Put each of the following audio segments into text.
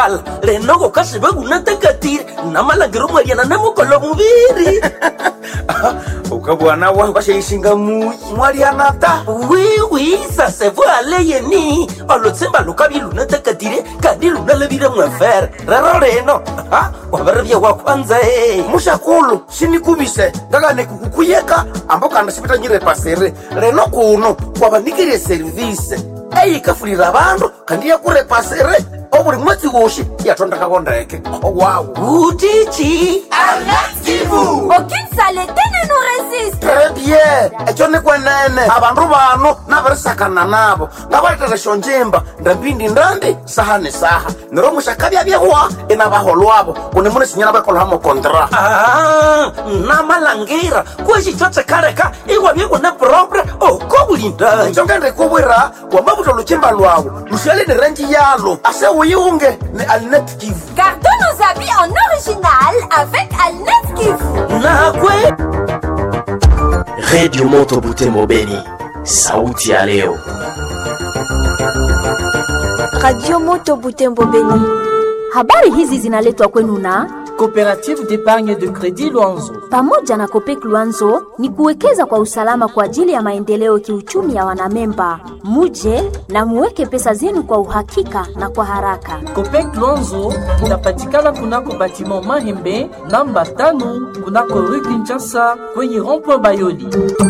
vala lenogo kasibe gunatakatire namalangiro mwaliana namukolo muviri ukabwana wangu asheisinga muyi mwaliana ta wiwi sase vualeyeni olutsimba lukavi lunatakatire kandi lunalevire mwefere rero leno aha, waveravya wa kwanza e mushakulu sinikuvise ngakane kukuyeka ambo kana sivitanyire pasere reno kuno kwavanikire servise eyikafulira vandu kandi yakurepasere ovuli mwedzi woxi yatondakako ndeke owawu utichi Aucune saleté ne nous résiste. très bien eco ni kwenene avandu vano navirisakana navo ngavalitele xonjimba ndambindi ndandi saha ni saha nero muxakavya vyewa inavaholwavo kuni muni sinyana vakolhamo kontra Ah, namalangira kwexixo tsikaleka iwavye kuna propre oko vulindanyi ico ngendikuvwira wamavuta luchimba lwawu luxele ni renji yalo ase uyiunge ni alinet kivu Gardons nos habits en original avec Alnet Kivu. nakwe redio moto butembo beni sauti ya leo Radio Moto Butembo Beni. Habari hizi zinaletwa kwenu na Coopérative d'épargne de crédit Luanzo. pamoja na Kopek Luanzo ni kuwekeza kwa usalama kwa ajili ya maendeleo kiuchumi ya wanamemba. Muje na muweke pesa zenu kwa uhakika na kwa haraka. Copec Luanzo inapatikana kunako batiment Mahembe namba tano kunako rue Kinshasa kwenye rond-point Bayoli.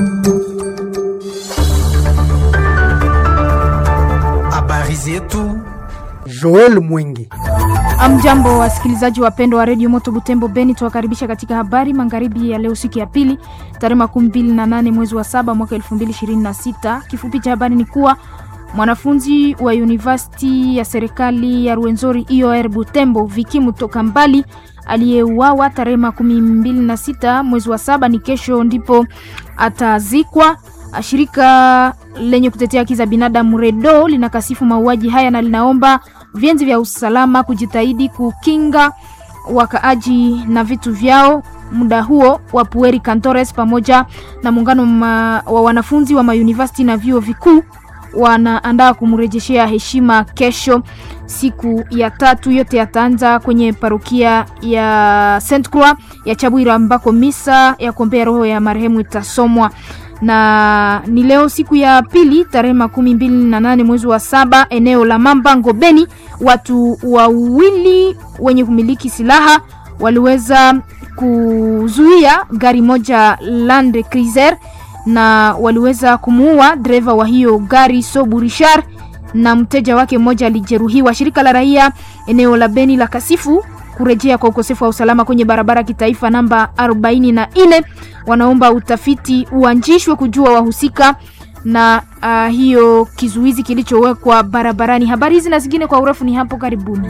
habari zetu Joel Mwingi. Amjambo wasikilizaji wapendwa wa redio Moto Butembo Beni, tuwakaribisha katika habari magharibi ya leo, siku ya pili, tarehe makumi mbili na nane mwezi wa saba mwaka elfu mbili ishirini na sita. Kifupi cha habari ni kuwa mwanafunzi wa university ya serikali ya Ruenzori IOR Butembo Viki Mutoka Mbali aliyeuawa tarehe makumi mbili na sita mwezi wa saba ni kesho ndipo atazikwa. Shirika lenye kutetea haki za binadamu REDO linakasifu mauaji haya na linaomba vyenzi vya usalama kujitahidi kukinga wakaaji na vitu vyao. Muda huo wa Pueri Cantores pamoja na muungano ma, wa wanafunzi wa mauniversity na vyuo vikuu wanaandaa kumrejeshea heshima kesho, siku ya tatu. Yote yataanza kwenye parokia ya Saint Croix ya Chabwira ambako misa ya kuombea roho ya marehemu itasomwa na ni leo siku ya pili tarehe makumi mbili na nane mwezi wa saba eneo la Mamba Ngobeni, watu wawili wenye kumiliki silaha waliweza kuzuia gari moja Land Cruiser na waliweza kumuua dereva wa hiyo gari Sobu Richard na mteja wake mmoja alijeruhiwa. Shirika la raia eneo la Beni la kasifu kurejea kwa ukosefu wa usalama kwenye barabara kitaifa namba 44 wanaomba utafiti uanzishwe kujua wahusika na uh, hiyo kizuizi kilichowekwa barabarani. Habari hizi na zingine kwa urefu ni hapo karibuni.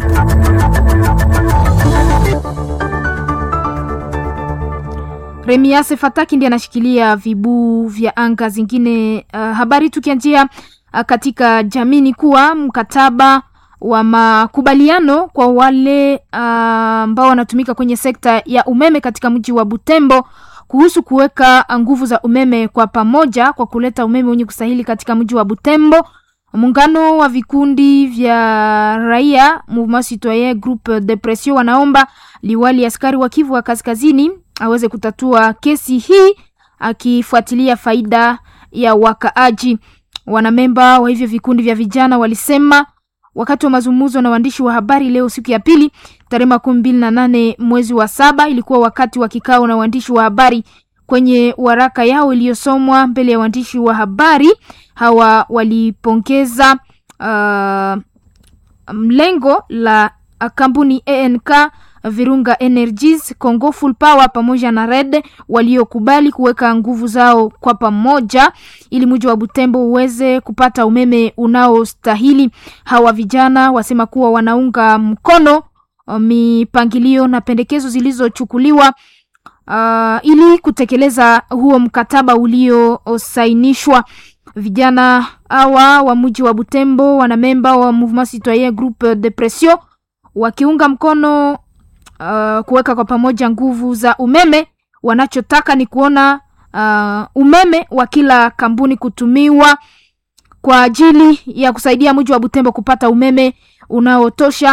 Remiase Fataki ndiye anashikilia vibuu vya anga zingine. Uh, habari tukianzia uh, katika jamii ni kuwa mkataba wa makubaliano kwa wale ambao uh, wanatumika kwenye sekta ya umeme katika mji wa Butembo kuhusu kuweka nguvu za umeme kwa pamoja kwa kuleta umeme wenye kustahili katika mji wa Butembo. Muungano wa vikundi vya raia Mouvement Citoyen Groupe de Pression wanaomba liwali askari wa Kivu wa Kaskazini aweze kutatua kesi hii akifuatilia faida ya wakaaji. Wanamemba wa hivyo vikundi vya vijana walisema wakati wa mazungumzo na waandishi wa habari leo siku ya pili tarehe makumi mbili na nane mwezi wa saba ilikuwa wakati wa kikao na waandishi wa habari kwenye waraka yao iliyosomwa mbele ya waandishi wa habari hawa walipongeza uh, mlengo la kampuni ank virunga energies congo full power pamoja na red waliokubali kuweka nguvu zao kwa pamoja ili mji wa butembo uweze kupata umeme unaostahili hawa vijana wasema kuwa wanaunga mkono mipangilio na pendekezo zilizochukuliwa uh, ili kutekeleza huo mkataba uliosainishwa vijana hawa wa mji wa butembo wanamemba wa mouvement citoyen groupe de pression wakiunga mkono uh, kuweka kwa pamoja nguvu za umeme wanachotaka ni kuona uh, umeme wa kila kampuni kutumiwa kwa ajili ya kusaidia mji wa butembo kupata umeme unaotosha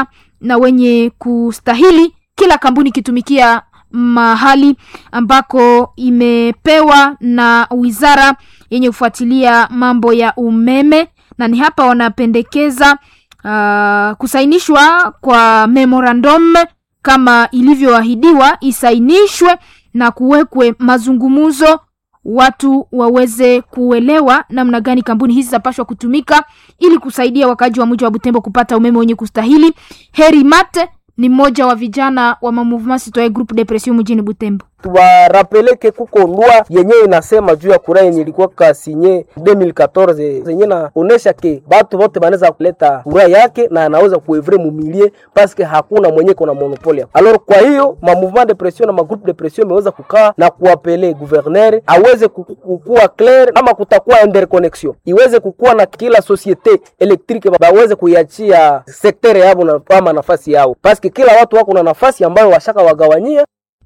na wenye kustahili, kila kampuni ikitumikia mahali ambako imepewa na wizara yenye kufuatilia mambo ya umeme, na ni hapa wanapendekeza uh, kusainishwa kwa memorandum kama ilivyoahidiwa, isainishwe na kuwekwe mazungumzo, watu waweze kuelewa namna gani kampuni hizi zapashwa kutumika ili kusaidia wakaji wa mji wa Butembo kupata umeme wenye kustahili. Heri Mate ni mmoja wa vijana wa Mouvement Citoyen Groupe Depression mjini Butembo. tuwarapeleke kuko lwa yenye inasema juu ya kura yenye ilikuwa kasinye 2014 zenye naonesha ke batu bote banaweza kuleta kura yake na anaweza kuevre mumilie paske hakuna mwenye kona monopole. Alors kwa hiyo ma mouvement de pression na ma groupe de pression imeweza kukaa na kuapele gouverneur aweze ku- kukuwa clair, kama kutakuwa interconnection iweze kukuwa na kila societe electrique baweze kuiachia sektere yabo na kama nafasi yao, paske kila watu wako na nafasi ambayo washaka wagawanyia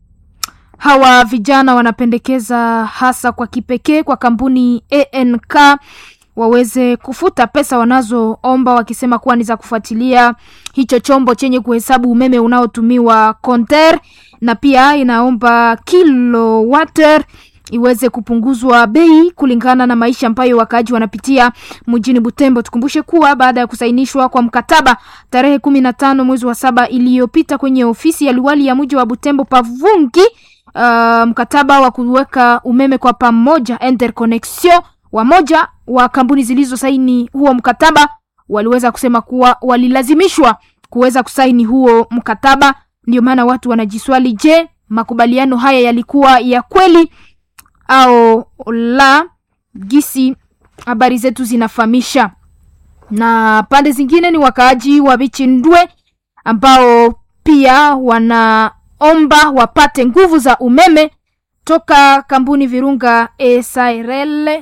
Hawa vijana wanapendekeza hasa kwa kipekee kwa kampuni ANK waweze kufuta pesa wanazoomba wakisema kuwa ni za kufuatilia hicho chombo chenye kuhesabu umeme unaotumiwa konter, na pia inaomba kilowatt iweze kupunguzwa bei kulingana na maisha ambayo wakaaji wanapitia mjini Butembo. Tukumbushe kuwa baada ya kusainishwa kwa mkataba tarehe kumi na tano mwezi wa saba iliyopita kwenye ofisi ya liwali ya mji wa Butembo Pavungi, uh, mkataba wa kuweka umeme kwa pamoja interconnection, wamoja wa kampuni zilizosaini huo mkataba waliweza kusema kuwa walilazimishwa kuweza kusaini huo mkataba. Ndio maana watu wanajiswali, je, makubaliano haya yalikuwa ya kweli au la? Gisi habari zetu zinafahamisha. Na pande zingine ni wakaaji wa Bichindwe ambao pia wanaomba wapate nguvu za umeme toka kampuni Virunga SARL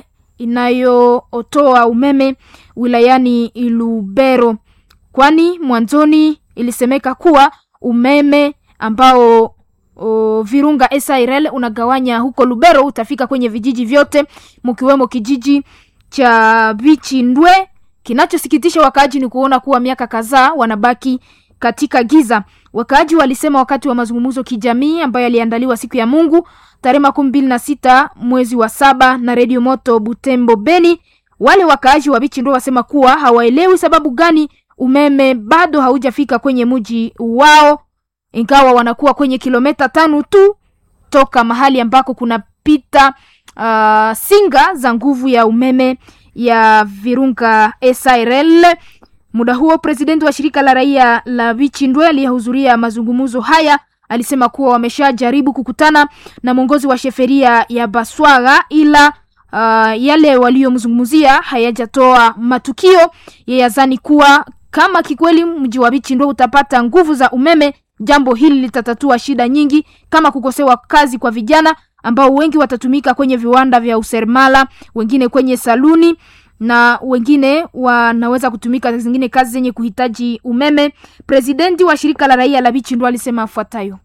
inayootoa umeme wilayani Lubero, kwani mwanzoni ilisemeka kuwa umeme ambao o, Virunga SARL unagawanya huko Lubero utafika kwenye vijiji vyote mkiwemo kijiji cha Bichindwe. Kinachosikitisha wakaaji ni kuona kuwa miaka kadhaa wanabaki katika giza. Wakaaji walisema wakati wa mazungumzo kijamii ambayo yaliandaliwa siku ya Mungu tarehe makumi mbili na sita mwezi wa saba na redio moto Butembo Beni, wale wakaaji wa Bichindwe wasema kuwa hawaelewi sababu gani umeme bado haujafika kwenye mji wao, ingawa wanakuwa kwenye kilomita tano tu toka mahali ambako kunapita uh, singa za nguvu ya umeme ya Virunga SARL. Muda huo presidenti wa shirika la raia la Bichindwe aliyehudhuria mazungumzo haya alisema kuwa wameshajaribu kukutana na mwongozi wa sheferia ya Baswaga ila uh, yale waliomzungumzia hayajatoa matukio. Yeye azani kuwa kama kikweli mji wa Bichindwe utapata nguvu za umeme, jambo hili litatatua shida nyingi kama kukosewa kazi kwa vijana ambao wengi watatumika kwenye viwanda vya useremala, wengine kwenye saluni na wengine wanaweza kutumika zingine kazi zenye kuhitaji umeme. Presidenti wa shirika la raia la Bichindwe alisema afuatayo: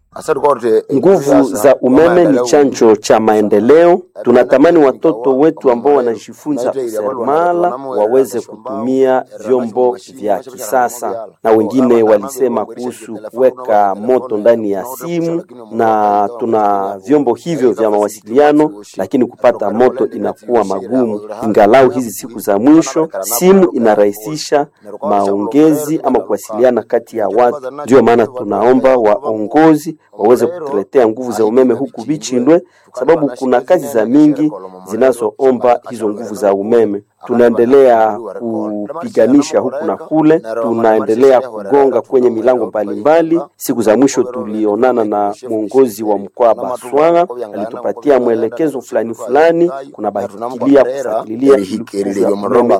Nguvu za umeme ni chanjo cha maendeleo. Tunatamani watoto wetu ambao wanajifunza useremala waweze kutumia vyombo vya kisasa, na wengine walisema kuhusu kuweka moto ndani ya simu, na tuna vyombo hivyo vya mawasiliano, lakini kupata moto inakuwa magumu. Ingalau hizi siku za mwisho simu inarahisisha maongezi ama kuwasiliana kati ya watu, ndio maana tunaomba waongozi waweze kutuletea nguvu za umeme huku Bichindwe, sababu kuna kazi za mingi zinazoomba hizo nguvu za umeme. Tunaendelea kupiganisha huku na kule, tunaendelea kugonga kwenye milango mbalimbali. Siku za mwisho tulionana na mwongozi wa mkoa Baswara, alitupatia mwelekezo fulani fulani, kuna bahikilia kufuatilia ili umeme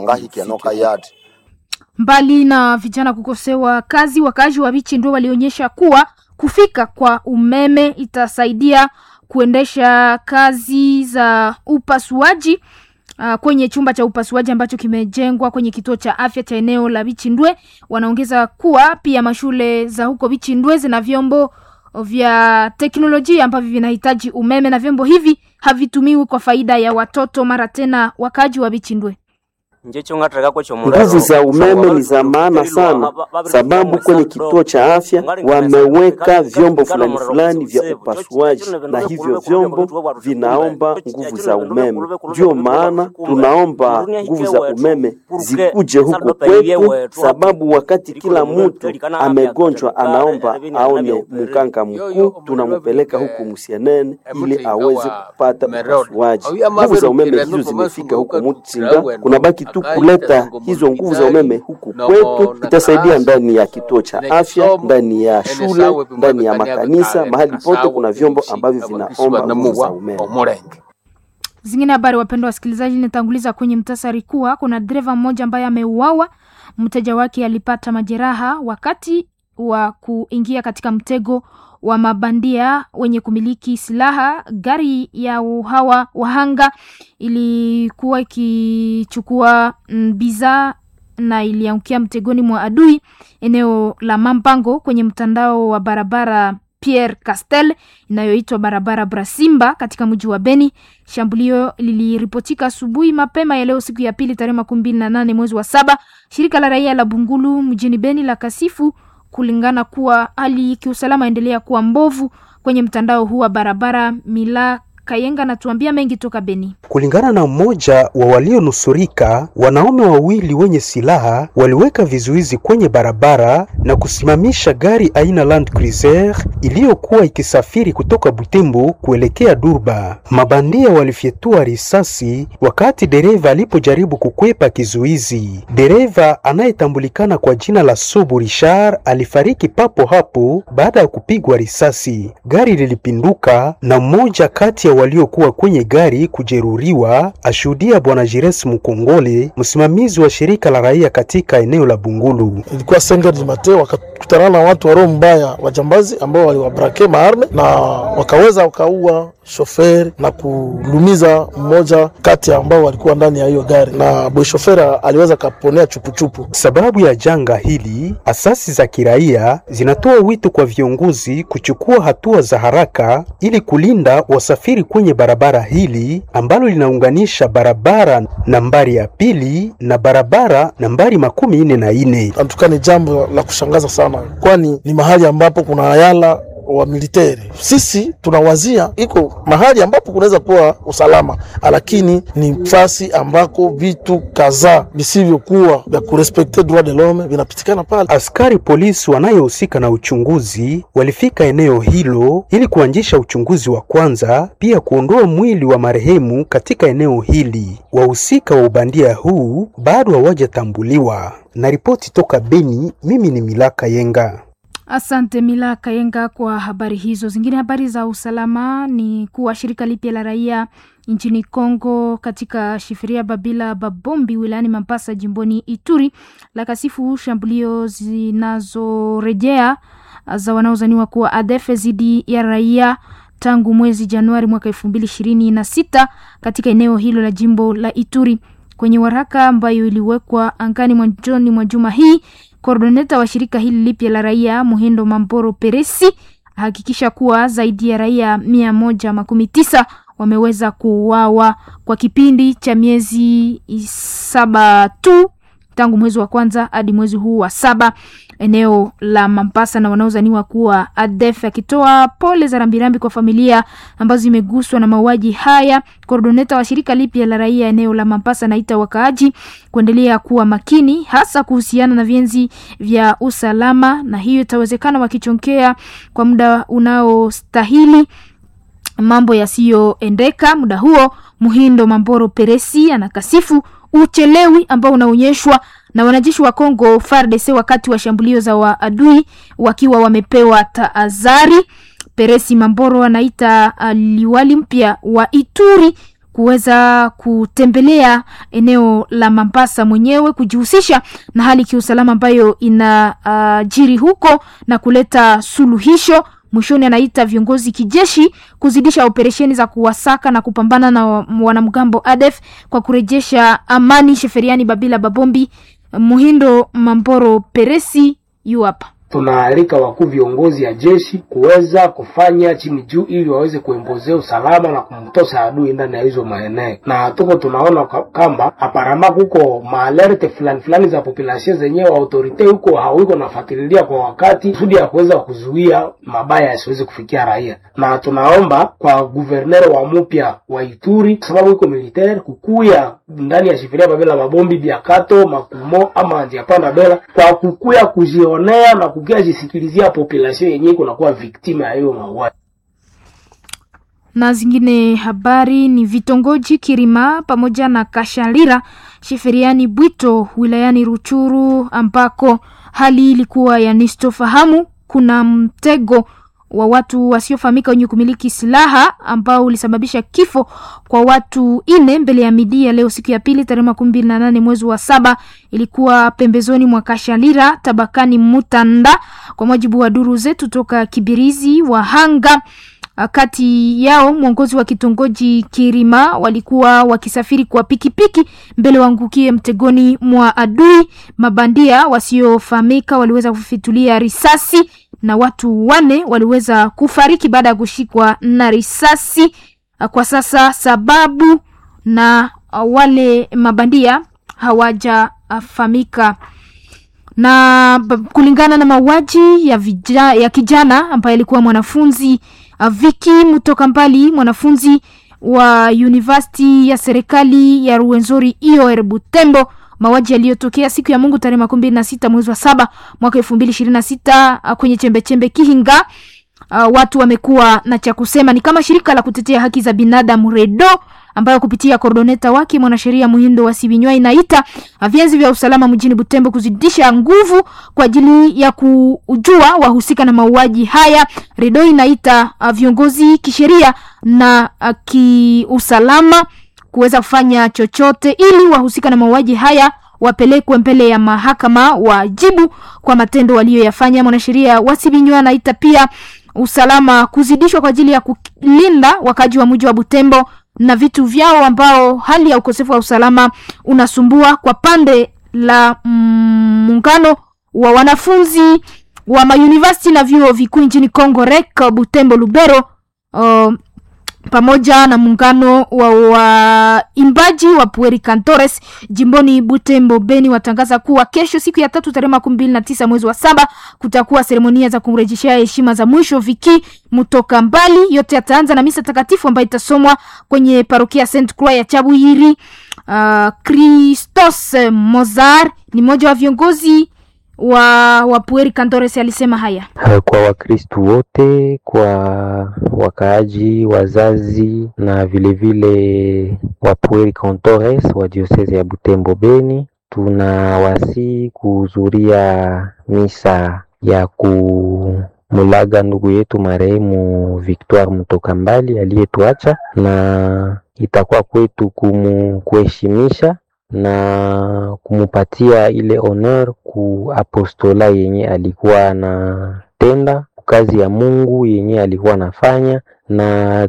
Mbali na vijana kukosewa kazi, wakaaji wa Bichindwe walionyesha kuwa kufika kwa umeme itasaidia kuendesha kazi za upasuaji uh, kwenye chumba cha upasuaji ambacho kimejengwa kwenye kituo cha afya cha eneo la Bichindwe. Wanaongeza kuwa pia mashule za huko Bichindwe zina vyombo vya teknolojia ambavyo vinahitaji umeme na vyombo hivi havitumiwi kwa faida ya watoto. Mara tena wakaaji wa Bichindwe Nguvu za umeme ni za maana sana, sababu kwenye kituo cha afya wameweka vyombo fulani fulani vya upasuaji, na hivyo vyombo vinaomba nguvu za umeme. Ndio maana tunaomba nguvu za umeme zikuje huku kwetu, sababu wakati kila mtu amegonjwa anaomba aone mganga mkuu, tunampeleka huku Musienene ili aweze kupata upasuaji. Nguvu za umeme hizo zimefika huku Mutsinga, kunabaki tu kuleta hizo nguvu za umeme huku kwetu. Itasaidia ndani ya kituo cha afya, ndani ya shule, ndani ya makanisa, mahali pote kuna vyombo ambavyo vinaomba nguvu za umeme. Zingine habari, wapendwa wasikilizaji, nitanguliza kwenye mtasari kuwa kuna dereva mmoja ambaye ameuawa. Mteja wake alipata majeraha wakati wa kuingia katika mtego wa mabandia wenye kumiliki silaha. Gari ya hawa wahanga ilikuwa ikichukua bidhaa na iliangukia mtegoni mwa adui eneo la Mampango kwenye mtandao wa barabara Pierre Castel inayoitwa barabara Brasimba katika mji wa Beni. Shambulio liliripotika asubuhi mapema ya leo siku ya pili tarehe makumi mbili na nane mwezi wa saba. Shirika la raia la Bungulu mjini Beni la kasifu kulingana kuwa hali kiusalama endelea kuwa mbovu kwenye mtandao huu wa barabara. Mila Kayenga anatuambia mengi toka Beni. Kulingana na mmoja wa walionusurika, wanaume wawili wenye silaha waliweka vizuizi kwenye barabara na kusimamisha gari aina Land Cruiser iliyokuwa ikisafiri kutoka Butembo kuelekea Durba. Mabandia walifyetua risasi wakati dereva alipojaribu kukwepa kizuizi. Dereva anayetambulikana kwa jina la Sobu Richard alifariki papo hapo baada ya kupigwa risasi. Gari lilipinduka na mmoja kati ya waliokuwa kwenye gari kujeruhiwa, ashuhudia bwana Jires Mkongole, msimamizi wa shirika la raia katika eneo la Bungulu. Ilikuwa senga di mate, wakakutana na watu wa roho mbaya, wajambazi ambao waliwabrake maarme na wakaweza wakaua shoferi na kulumiza mmoja kati ya ambao walikuwa ndani ya hiyo gari, na boy shoferi aliweza kaponea chupuchupu. Sababu ya janga hili, asasi za kiraia zinatoa wito kwa viongozi kuchukua hatua za haraka ili kulinda wasafiri kwenye barabara hili ambalo linaunganisha barabara nambari ya pili na barabara nambari makumi nne na nne. Antuka ni jambo la kushangaza sana, kwani ni mahali ambapo kuna ayala wa militeri. Sisi tunawazia iko mahali ambapo kunaweza kuwa usalama, lakini ni fasi ambako vitu kadhaa visivyokuwa vya kurespekte droit de l'homme vinapitikana pale. Askari polisi wanayohusika na uchunguzi walifika eneo hilo ili kuanzisha uchunguzi wa kwanza, pia kuondoa mwili wa marehemu katika eneo hili. Wahusika wa ubandia huu bado hawajatambuliwa. Na ripoti toka Beni, mimi ni Milaka Yenga. Asante Mila Kayenga kwa habari hizo. Zingine habari za usalama ni kuwa shirika lipya la raia nchini Kongo katika shifiria Babila Babombi wilayani Mambasa jimboni Ituri la kasifu shambulio zinazorejea za wanaozaniwa kuwa ADF dhidi ya raia tangu mwezi Januari mwaka elfu mbili ishirini na sita katika eneo hilo la jimbo la Ituri. Kwenye waraka ambayo iliwekwa angani mwanzoni mwa juma hii Koordineta wa shirika hili lipya la raia Muhindo Mamboro Peresi ahakikisha kuwa zaidi ya raia mia moja makumi tisa wameweza kuuawa kwa kipindi cha miezi saba tu tangu mwezi wa kwanza hadi mwezi huu wa saba eneo la Mambasa na wanaozaniwa kuwa ADF akitoa pole za rambirambi kwa familia ambazo zimeguswa na mauaji haya. Koordineta wa shirika lipya la raia eneo la Mambasa naita wakaaji kuendelea kuwa makini, hasa kuhusiana na vienzi vya usalama, na hiyo itawezekana wakichonkea kwa muda unaostahili mambo yasiyoendeka. Muda huo Muhindo Mamboro Peresi anakasifu uchelewi ambao unaonyeshwa na wanajeshi wa Kongo FARDC wakati wa shambulio za waadui wakiwa wamepewa tahadhari. Peresi Mamboro anaita uh, liwali mpya wa Ituri kuweza kutembelea eneo la Mambasa mwenyewe kujihusisha na hali kiusalama ambayo inajiri uh, huko na kuleta suluhisho. Mwishoni anaita viongozi kijeshi kuzidisha operesheni za kuwasaka na kupambana na wanamgambo ADF kwa kurejesha amani sheferiani Babila Babombi. Muhindo Mamboro Peresi yu hapa. tunaalika wakuu viongozi ya jeshi kuweza kufanya chini juu, ili waweze kuembozea usalama na kumtosa adui ndani ya hizo maeneo, na tuko tunaona kamba aparama kuko maalerte fulani fulani za population zenyewe autorite huko hawiko nafuatililia kwa wakati kusudi ya kuweza kuzuia mabaya yasiweze kufikia raia, na tunaomba kwa guverner wa mupya wa Ituri sababu iko militaire kukuya ndani ya shifiria babela mabombi biakato makumo ama njiapanda bela kwa kukuya kujionea na kukia jisikilizia population yenyewe kunakuwa victime ya hiyo mauaji na zingine habari ni vitongoji Kirima pamoja na Kashalira sheferiani Bwito wilayani Ruchuru ambako hali ilikuwa ya nistofahamu. Kuna mtego wa watu wasiofahamika wenye kumiliki silaha ambao ulisababisha kifo kwa watu ine mbele ya midia leo siku ya pili tarehe makumi mbili na nane mwezi wa saba. Ilikuwa pembezoni mwa Kashalira tabakani Mutanda, kwa mujibu wa duru zetu toka Kibirizi. Wahanga kati yao mwongozi wa kitongoji Kirima walikuwa wakisafiri kwa pikipiki mbele waangukie mtegoni mwa adui. Mabandia wasiofahamika waliweza kufitulia risasi na watu wane waliweza kufariki baada ya kushikwa na risasi. Kwa sasa sababu na wale mabandia hawajafahamika na kulingana na mauaji ya, vija, ya kijana ambaye alikuwa mwanafunzi Viki Mutoka Mbali, mwanafunzi wa university ya serikali ya Ruwenzori IOR Butembo, mauaji yaliyotokea siku ya Mungu tarehe makumi mbili na sita mwezi wa saba mwaka elfu mbili ishirini na sita kwenye chembechembe Kihinga. Uh, watu wamekuwa na cha kusema, ni kama shirika la kutetea haki za binadamu REDO ambayo kupitia kordoneta wake mwanasheria Muhindo wa Sibinywa inaita vyanzi vya usalama mjini Butembo kuzidisha nguvu kwa ajili ya kujua wahusika na mauaji haya. REDO inaita viongozi kisheria na kiusalama kuweza kufanya chochote ili wahusika na mauaji haya wapelekwe mbele ya mahakama wajibu kwa matendo waliyoyafanya. Mwanasheria wa Sibinywa anaita pia usalama kuzidishwa kwa ajili ya kulinda wakaji wa mji wa Butembo na vitu vyao ambao hali ya ukosefu wa usalama unasumbua kwa pande la muungano mm, wa wanafunzi wa mauniversity na vyuo vikuu nchini Kongo REC Butembo Lubero uh, pamoja na muungano wa waimbaji wa Pueri Cantores jimboni Butembo Beni watangaza kuwa kesho siku ya tatu tarehe makumi mbili na tisa mwezi wa saba kutakuwa seremonia za kumrejeshea heshima za mwisho Viki Mutoka Mbali. Yote yataanza na misa takatifu ambayo itasomwa kwenye parokia Saint Croix ya Chabuyiri. Uh, Christos Mozar ni mmoja wa viongozi wa Wapueri Cantores alisema haya kwa Wakristu wote, kwa wakaaji, wazazi na vilevile Wapueri Cantores wa diosese ya Butembo Beni, tunawasi kuhudhuria misa ya kumulaga ndugu yetu marehemu Victoire Mutoka Mbali aliyetuacha, na itakuwa kwetu kumu kuheshimisha na kumupatia ile honor ku apostola yenye alikuwa anatenda, kazi ya Mungu yenye alikuwa anafanya, na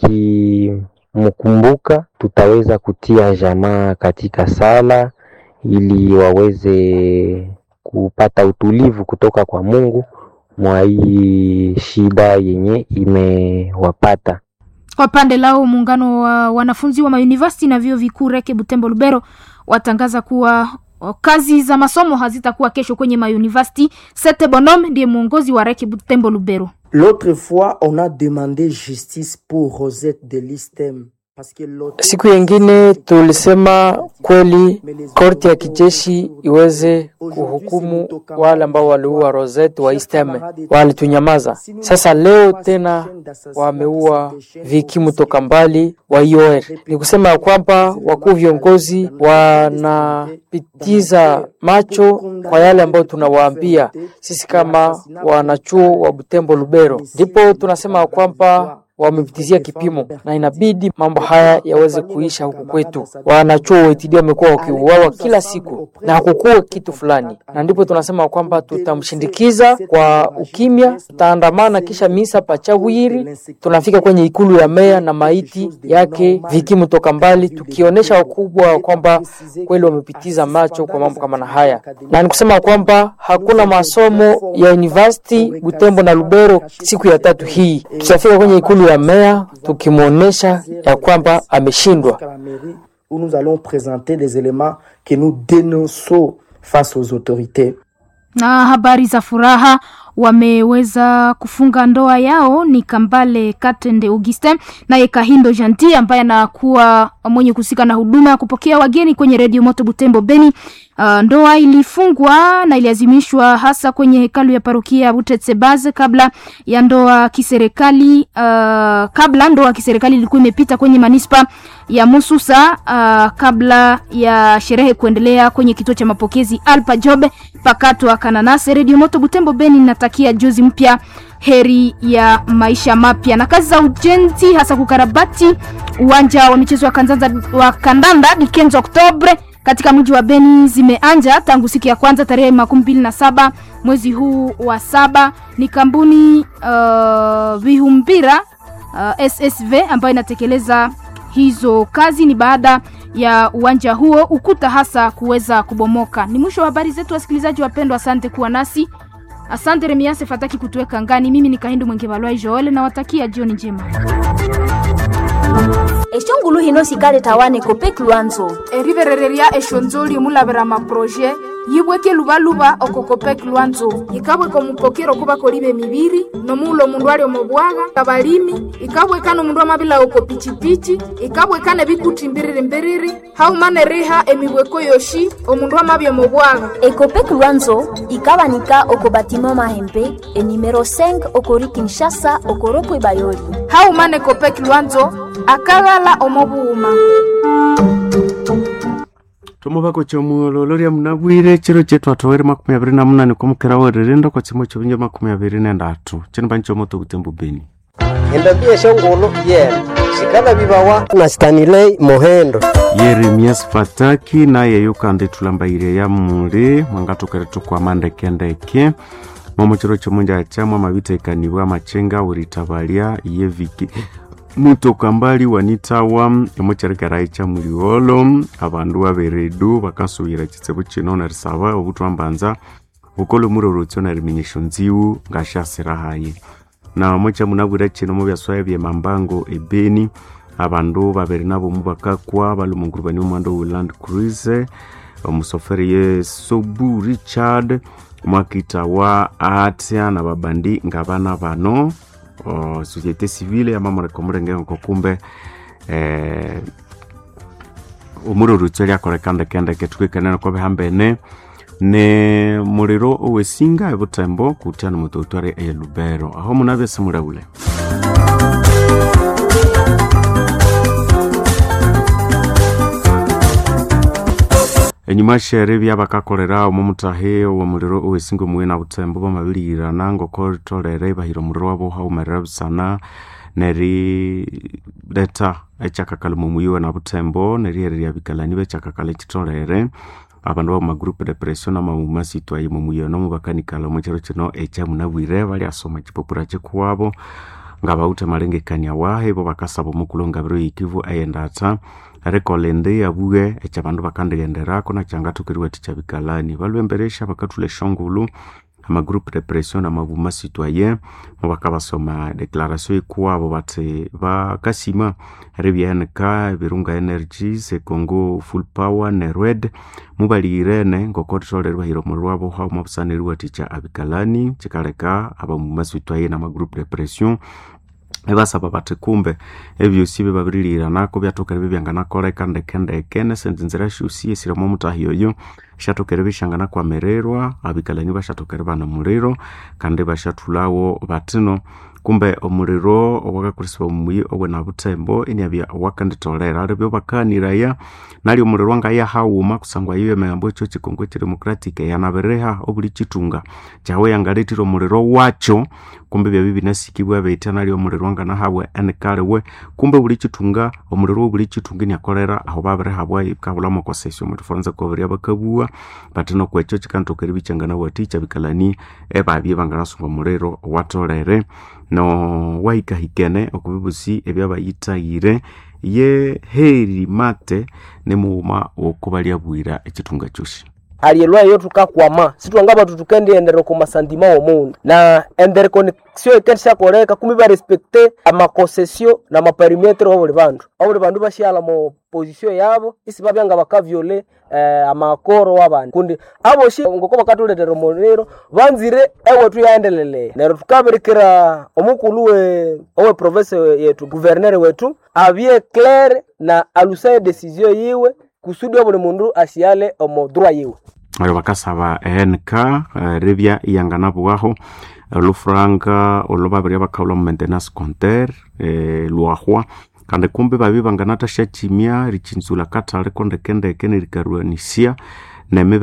tukimkumbuka tutaweza kutia jamaa katika sala ili waweze kupata utulivu kutoka kwa Mungu mwa hii shida yenye imewapata. Kwa pande lao muungano wa wanafunzi wa mauniversity na vyuo vikuu Reke Butembo Lubero watangaza kuwa kazi za masomo hazitakuwa kesho kwenye mauniversity. Sete Bonhomme ndiye mwongozi wa Reke Butembo Lubero. L'autre fois on a demandé justice pour Rosette de Listem Siku yengine tulisema kweli korti ya kijeshi iweze kuhukumu wale ambao waliua Rosette wa Isteme, walitunyamaza. Sasa leo tena wameua Viki Mutoka Mbali wa IOR. Ni kusema ya kwamba wakuu viongozi wanapitiza macho kwa yale ambayo tunawaambia sisi kama wanachuo wa Butembo Lubero, ndipo tunasema ya kwamba wamepitizia kipimo, na inabidi mambo haya yaweze kuisha huku kwetu. Wanachuo weitidia wamekuwa wakiuawa kila siku na hakukuwa kitu fulani, na ndipo tunasema kwamba tutamshindikiza kwa ukimya, tutaandamana kisha misa pachawiri, tunafika kwenye ikulu ya meya na maiti yake vikimu toka mbali, tukionyesha wakubwa kwamba kweli wamepitiza macho kwa mambo kama na haya, na ni kusema kwamba hakuna masomo ya university Butembo na Lubero siku ya tatu hii. Tutafika kwenye ikulu ya meya tukimwonyesha ya kwamba ameshindwa. où nous allons présenter des éléments que nous dénonçons face aux autorités. Na habari za furaha wameweza kufunga ndoa yao ni Kambale Katende Augustin naye Kahindo Janti ambaye anakuwa mwenye kuhusika na huduma ya kupokea wageni kwenye redio Moto Butembo Beni. Uh, ndoa ilifungwa na iliazimishwa hasa kwenye hekalu ya parokia ya Butetsebaze kabla ya ndoa kiserikali uh, kabla ndoa kiserikali ilikuwa imepita kwenye manispa ya Mususa uh, kabla ya sherehe kuendelea kwenye kituo cha mapokezi Alpa Jobe pakato wa Kananase. Radio Moto Butembo Beni natakia juzi mpya heri ya maisha mapya na kazi za ujenzi hasa kukarabati uwanja wa michezo wa kandanda, wa kandanda Dikenzo Oktobre katika mji wa Beni zimeanja tangu siku ya kwanza tarehe makumi mbili na saba mwezi huu wa saba. Ni kampuni uh, Vihumbira uh, SSV ambayo inatekeleza hizo kazi. Ni baada ya uwanja huo ukuta hasa kuweza kubomoka. Ni mwisho wa habari zetu, wasikilizaji wapendwa, asante kuwa nasi. Asante Remiase Fataki kutuweka ngani. Mimi ni Kahindu Mwenge Balwai Joel, nawatakia jioni njema. eshongulu hino sikale tawane kopek lwanzo eriverereria eshonzoli mulavera maproje yibweke luvaluva oko kopek lwanzo ikabweka omupokero kuva koliva emiviri nomuula omundu ali omobwaga kabalimi ikabweka nomundu amavila oko pichipichi ikabweka nebikuti mbiriri-mbiriri haumana eriha emibweko yoshi omundu amavya omobwaga ekopek lwanzo ikabanika oko batima mahembe enimero 5 okori kinshasa okoropo ebayoli haumana ekopek lwanzo akaghala omobuuma tomuvako chomuolo lya munabwire chiro chetu atowere makumi aviri na munane kwamukera wererenda kwa chimo chovinja makumi aviri nendatu chino pani chomoto kutembu beni endambia shongolo yena shikala vivawa na stanilei mohendo yeremias fataki naye yukandi tulambaire ya muli mwangatukere tukwama ndekendeke momo chiro chomunja chamwa mavita ikaniwa machenga uritavalya yeviki mutoka mbali wanitawa emocherekerai cha muliolo abandu baberedu bakasubira chitsebo chino narisaba obutwambanza bukolo murorotso narimenyesho nziwu ngashasira hayi na mocha munabwira chino mu byaswaya bye mambango ebeni abandu babere nabo mubakakwa balumunguru bani omwando wa land cruise omusoferi ye sobu richard mwakitawa atya na babandi ngabana bano o société civile amamoreka omurengeko kumbe eh, omurorutso lyakoreka ndekendeke tukikenene kwa bihambene ne muliro owesinga ebutembo kutya na mutotware eye lubero aho munabya simulaule enyuma shere byabakakolera omo mutahe wa muliro owesinga omuwe na butembo bamabilirana ngoko ritolere bahira omuliro wabo haumerera busana nerileta ekyakakala mumuyiwe na butembo nerihererya bikalani bekyakakala ekitolere abandu bamagroupe de pression namawuma sitwaye mumuyiwe nomubakanikala omukyiro kino ekyamunabwire balyasoma ekipapura kyikuwabo nga bawute malengekania wahe bo bakasaba omukulu ngabiro yikivu eyendata rekolende yabuge ekyabandu bakandigenderako nakyangathukiriwa tikyabikalani balwemberesha bakathula eshongulu amagroupe de pression amavuma citoyen mubakabasoma declaration ikuwabo bati bakasima eribyahenika ebirunga energies econgo full power nerwed mubalirene ngoko ritolere bahira omuliro wabo hauma busana eriwathikya abikalani kikaleka abamuma citoyen amagroupe de pression ebasaba bathi kumbe ebyosi byebabirilhiranako byathokere bibyanganakoleka ndekendeke nesendi nzira syosi esiremu omutahi oyo syathokere bishanganakwamirirwa abikalani basyathokere bana muliro kandi basyathulawo batino kumbe omuliro owakakulisibwa mumuyi owena butembo iniabya wakanditolera alibyo bakaniraya nali omuliro wangaya hauma kusangwa iyo emigambo ekyo kikongo ekidemocratic yanabiriha obuli kitunga kyawe yangaletire omuliro wakyo kumbe byabi binasikibwa beitana lyo omuliro angana habwa enikaliwe kumbe buli chitunga omuliro wa buli chitunga niakolera aho babere habwa ikabulamo kosesio omuntu fonza koberia bakabua batino kwekyo chikantoka eribichangana waticha bikalani ebabye banganasunga omuliro watolere no waikahikene okubibusi ebyabayitayire ye heri mate nemuuma wokubalya bwira echitunga choshi alielwayo tukakwama situangaba tutukendi endere kumasandima omundu na endere connexion ikendishakoleka kumi barespekte amakosesio na maperimetre wabuli bandu abuli bandu bashiala mu position yabo isi babyanga bakavyole eh, amakoro wabandi kundi aboshi ngoko bakatuletera omuliro banzire ewetu yaendeleleye nero tukaberekera omukulu we owe province yetu guvernere wetu abye claire na alusaye decision yiwe kusudi obuli mundu ashiale omo droit yiwe ayo bakasaba enk uh, ribya iyanganabwaho olufuranga olubabirya bakaula mu maintenance compter eh, lwahwa kandi kumbe babi banganatasha chimia richinzula katale kondekendeke nerikarwanisia nemibe